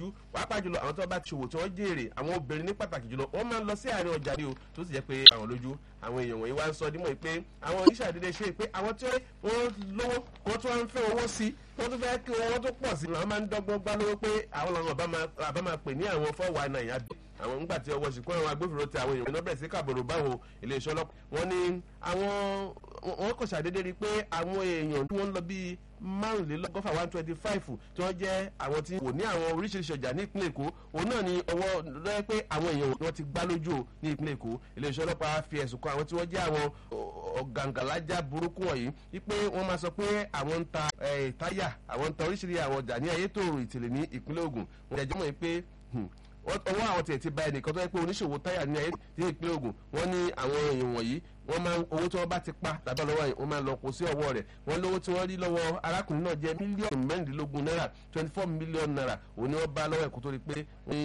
pàápàá jùlọ àwọn tó bá ti ṣòwò tí wọ́n jèrè àwọn obìnrin ní pàtàkì jùlọ wọ́n máa ń lọ sí àárín ọjà ni o tó sì jẹ́ pé àwọn lójú àwọn èèyàn wọ̀nyí wá ń sọ dímọ̀ pé àwọn oníṣàdédé ṣe pé àwọn tí wọ́n lówó wọ́n tún wá ń fẹ́ owó sí wọ́n tún fẹ́ kí owó tó pọ̀ sí i àwọn máa ń dọ́gbọ́n gbá lówó pé àwọn làwọn àbá máa pè ní àwọn fọ́wọ́ àna ìyá bí àwọn ńgbà tí ọwọ́ ṣìkún àwọn agbófinró ti àwọn èèyàn náà bẹ̀rẹ̀ sí kàbọ̀rọ̀ báwọn iléeṣẹ́ ọlọ́pàá wọ́n ní àwọn wọ́n kò ṣàdédé rí i pé àwọn èèyàn tí wọ́n ń lọ bíi márùnlélọ́gọ́fà one twenty five tí wọ́n jẹ́ àwọn tí wò ní àwọn oríṣiríṣi ọjà ní ìpínlẹ̀ èkó òun náà ni ọwọ́ lọ́yẹ́ pé àwọn èèyàn wọn ti gbá lójú ní ìpínlẹ̀ èkó iléeṣẹ́ ọlọ́pàá fi ẹ̀sùn kan àwọn tí wọ́n jẹ́ àwọn ọ̀gàǹgàlájà burúkú wọ̀nyí wípé wọ́n máa sọ pé àwọn ń ta táyà àwọn ń ta oríṣiríṣi àwọn ọjà ní ayétòrò ìtìlẹ̀ ní ìpínlẹ̀ ògùn wọ́n jẹ́jọ́ mọ̀ pé ọwọ́ àwọn tiẹ̀ ti ba ẹnìkan tó yẹ pé oníṣòwò táyà ní ayé ní ìpínlẹ̀ Ògùn wọ́n ní àwọn èèyàn wọ̀nyí wọ́n máa owó tí wọ́n bá ti pa tàbí lọ́wọ́ yìí wọ́n máa lọ kó sí ọwọ́ rẹ̀ wọ́n lówó tí wọ́n rí lọ́wọ́ arákùnrin náà jẹ́ mílíọ̀nù mẹ́rìndínlógún náírà twenty four million naira òun ni wọ́n bá lọ́wọ́ ẹ̀kú tó rí pé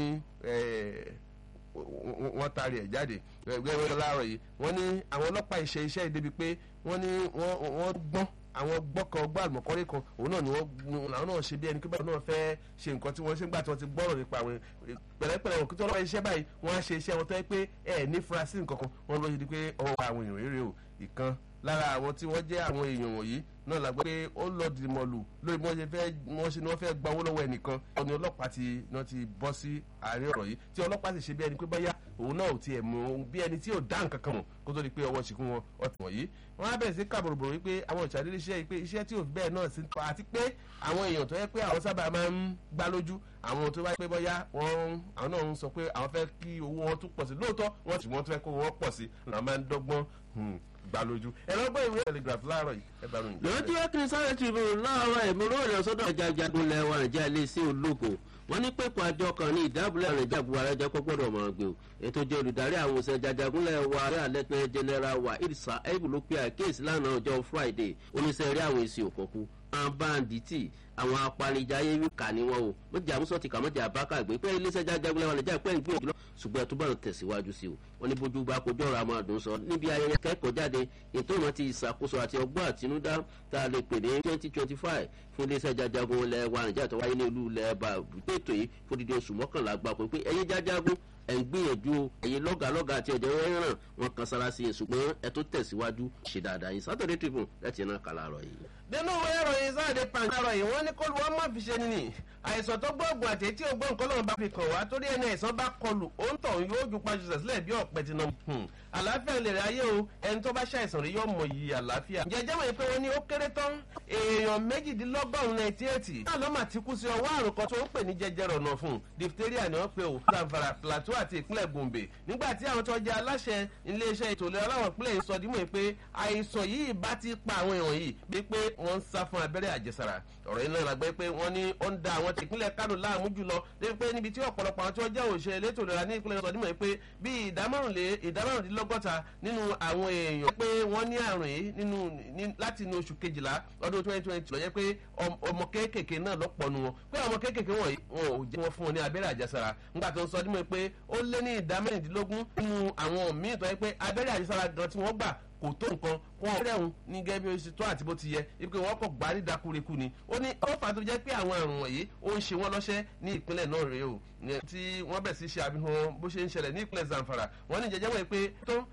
wọ́n taari ẹ̀ jáde gbẹ́gbẹ́ láàárọ̀ yìí wọ́n ní àwọn ọlọ́pàá ìṣe iṣẹ́ ìdébi pé wọ́n ní wọ́n gbọ́n àwọn gbọ́kàn ọgbà àlùmọ̀kọ́rẹ́ kan òun náà ni wọ́n làwọn náà ṣe bí ẹni pé báwọn náà fẹ́ ṣe nǹkan tí wọ́n ṣe ń gbà tí wọ́n ti gbọ́rọ̀ nípa àwọn pẹ̀lẹ́pẹ̀lẹ́ wọn kí tí wọ́n lọ́wọ́ iṣẹ́ báyìí wọ́n á ṣe iṣẹ́ wọn tó yẹ pé ẹ̀ ní furasí nǹkan kan wọ́n lọ́ọ́ ṣe di pé ọwọ́ àwọn èèyàn rere o ìkan lára àwọn tí wọ́n jẹ́ àwọn èèyàn wọ̀nyí náà la gbọ́ pé ó lọ dìmọ̀lù lórí bí wọ́n ṣe fẹ́ wọ́n ṣe ni wọ́n fẹ́ gba owó lọ́wọ́ ẹnìkan ọ̀ni ọlọ́pàá ti náà ti bọ́ sí àárín ọ̀rọ̀ yìí tí ọlọ́pàá sì ṣe bí ẹni pé báyà òun náà ò tiẹ̀ mú bí ẹni tí ò dá nǹkan kan mọ̀ kó tó di pé ọwọ́ ṣìkún wọn ọtí wọ̀nyí wọ́n á bẹ̀rẹ̀ sí kàbòròbòrò wípé àwọn ìṣàdédé iṣẹ́ yìí pé iṣẹ́ tí ò fi bẹ́ẹ̀ náà sí pa àti pé àwọn èèyàn tó yẹ pé àwọn sábà máa ń gbá lójú àwọn tó bá pé bọ́yá wọ́n àwọn náà ń sọ pé àwọn fẹ́ kí owó wọn tún pọ̀ sí lóòótọ́ wọ́n sì wọ́n tún fẹ́ kó owó pọ̀ sí làwọn máa ń dọ́gbọ́n gbà lójú ẹ̀rọ gbọ́ ìwé telegraph láàárọ̀ yìí ẹ bá ròyìn. lójú ẹkùnrin sáré tribune láàárọ̀ ìmúró ìrìn sọ́dọ̀ jajagun lẹ́wọ̀n nàìjíríà lè sí ológo wọ́n ní pẹ̀pọ̀ àjọ kan ní ìdábòlẹ̀ àrẹ̀jà buhari ẹjọ́ kó gbọ́dọ̀ mọ̀ gbé o ètò jẹ́ olùdarí àwọn òṣèlú jajagunlẹ̀ wa ààrẹ alẹ́tẹ̀ general wa irisa ebu ló pe àkíyèsí lánàá ọjọ́ friday oníṣẹ́ rí àwọn èsì òkòkú àwọn báńdíìtì àwọn apanijayé kà ní wọn o mọ̀jà àmúṣọ ti kà mọ̀jà àbákà gbé pé iléeṣẹ́ jajagunlẹ̀ wa nàìjíríà pẹ́ ń gbìyànjú lọ ṣùgbọ́n ẹ̀ tó bá tẹ̀síwájú sí o wọ́n ní bójú bá kojú ọ̀rọ̀ àmọ́ àdùn sọ níbi ayẹyẹ kẹ́kọ̀ọ́ jáde ètò ìmọ̀ ti ìṣàkóso àti ọgbọ́n àtinúdá tá a lè pè ní twenty twenty five fún iléeṣẹ́ jajagun ilẹ̀ wa nàìjíríà tó wáyé ní ìlú ilẹ̀ ẹ̀bà ètò yìí fún dídí oṣù mọ́kànlá gbapò pé ẹ̀yin jajagun ẹ̀ ń gbìyànjú o ẹ̀yin lọ́gàlọ́gà àti ọ̀jẹ̀ rẹ́ràn wọn kan sára sí i ṣùgbọ́n ẹ̀ tó tẹ̀síwájú ṣe dáadáa yìí Saturday Tribune láti iná kàlà rọ̀ yìí. nínú ìwé ìròyìn sáàdé pàǹkárọ̀ yìí wọ́n ní kó lu ọmọ fi ṣe nìyí àìsàn tó gbóògùn àti etí ògbó nǹkan lọ́wọ́ bá fi kàn wá torí ẹni àìsàn bá kọlù òǹtọ̀ yóò ju pàṣẹ sílẹ̀ bí ọ̀pẹ ti nà. àlàáfíà lè rí ayé o ẹni tó bá ṣàìsàn rí yóò mọ iyì àlàáfíà. ǹjẹ́ jẹ́ wọ̀nyí pé wọ́n ní ó kéré tán èèyàn méjìdínlọ́gọ́rùn-ún ninety eight náà ló mà ti kú sí ọwọ́ àrùn kan tó ń pè ní jẹjẹrẹ ọ̀nà fún diphtheria ni wọ́n pe ò Zamfara Plateau àti ìpínlẹ̀ Gombe nígbà tí àwọn tó jẹ́ aláṣẹ iléeṣẹ́ ètò ìlera aláwọ̀ ìpínlẹ̀ yìí sọ dímọ̀ pé àìsàn yìí bá ti pa àwọn èèyàn yìí bí pé wọ́n ń sá fún abẹ́rẹ́ àjẹsára ọ̀rọ̀ yìí náà la gbé pé wọ́n ní ó ń da àwọn ti ìpínlẹ̀ Kánò láàmú jùlọ débi pé níbi tí ọ̀pọ̀lọpọ̀ àwọn tí wọ́n jẹ́ òṣèré elétò ìlera ní ìpínlẹ̀ sọ dímọ̀ pé bí ìdámárùndínlọ́gọ́ta nínú àwọn èèyàn pé wọ́n ní àrùn yìí nínú láti inú oṣù kejìlá ọdún twenty twenty lọ jẹ́ pé ọmọ kéékèèké náà lọ́pọ̀ nu wọn pé ọmọ kéékèèké wọ̀nyí wọn ò jẹ́ wọn fún wọn ní abẹ́rẹ́ àjẹsára nígbà tó ń sọ dímọ̀ pé ó lé ní ìdá mẹ́rìndínlógún nínú àwọn míì tó yẹ pé abẹ́rẹ́ àjẹsára gan tí wọ́n gbà kò tó nǹkan wọn rẹ̀ ń ní gẹ́gẹ́ bí oṣù tó àti bó ti yẹ ipe wọn kò gbárí dakureku ni ó ní ó fà á tó jẹ́ pé àwọn àrùn wọ̀nyí ó ń ṣe wọ́n lọ́ṣẹ́ ní ìpínlẹ̀ náà rèé o tí wọ́n bẹ̀ sí ṣe àfihàn bó ṣe ń ṣẹlẹ̀ ní ìpínlẹ̀ Zamfara wọ́n ní jẹjẹ́ wọ̀nyí pé tó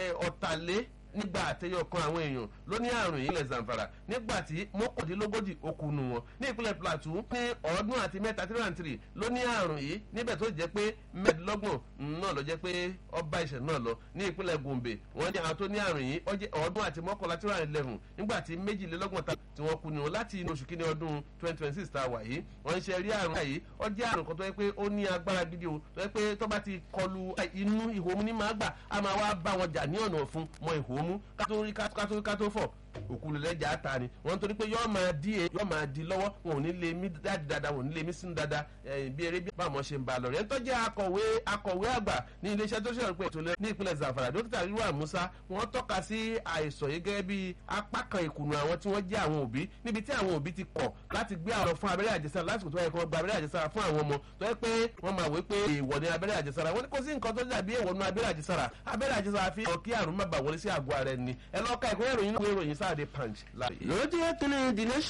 ọ̀tàlé nígbà àtẹyọ kan àwọn èèyàn ló ní àrùn yìí lẹ̀ Zamfara nígbà tí mọ́kàndínlógójì okùnù wọn ní ìpínlẹ̀ Plateau ní ọ̀ọ́dún àti mẹ́ta three and three ló ní àrùn yìí níbẹ̀ tó jẹ́ pé mẹ́ẹ̀ẹ́dọ́gbọ̀n náà ló jẹ́ pé ọba ìṣẹ̀ náà lọ ní ìpínlẹ̀ Gombe wọ́n ní àwọn tó ní àrùn yìí ọ̀ọ́dún àti mọ́kànlá three and eleven nígbà tí méjìlélọ́gbọ̀n ta tí wọ́n kú ni wọn láti inú oṣù kínní ọdún twenty twenty six tá a wà yìí wọ́n ń ṣe rí àrùn yìí ó jẹ́ àrùn kan tó yẹ pé ó ní agbára gidi o tó yẹ pé tó bá ti kọlu inú ìhòmù ní máa gbà á máa wá bá wọn jà ní ọ̀nà ọ̀fun mọ ìhòmù kátó rí kátó kátó fọ̀ òkúlu lẹ́jà ta ni wọ́n torí pé yọ́ọ́ máa di e yọ́ọ́ máa di lọ́wọ́ wọn ò ní lè mí dáadáa dáadáa wọn ò ní lè mí sínú dáadáa bí eré bí báwọn ṣe ń ba lọ rẹ̀ ń tọ́jú akọ̀wé akọ̀wé àgbà ní iléeṣẹ́ tó ṣe pé ètò ní ìpínlẹ̀ Zamfara dókítà ríwá Musa wọ́n tọ́ka sí àìsàn yìí gẹ́gẹ́ bí apá kan ìkùnà àwọn tí wọ́n jẹ́ àwọn òbí níbi tí àwọn òbí ti kọ̀ láti gbé àwọn fún abẹ́rẹ́ àjẹsára lásìkò tó yẹ kí wọ́n gba abẹ́rẹ́ àjẹsára fún àwọn ọmọ tó yẹ pé wọ́n máa wé pé èèwọ̀ ni abẹ́rẹ́ àjẹsára wọ́n ní kò sí nǹkan tó dàbí èèwọ̀ nu abẹ́rẹ́ àjẹsára abẹ́rẹ́ àjẹsára fi hàn kí àrùn má bà wọlé sí àgọ́ ara ẹni ẹ lọ́ka ìkórè ìròyìn náà ìròyìn sáà dé punch láàyè. lójú ẹkùnrin the nation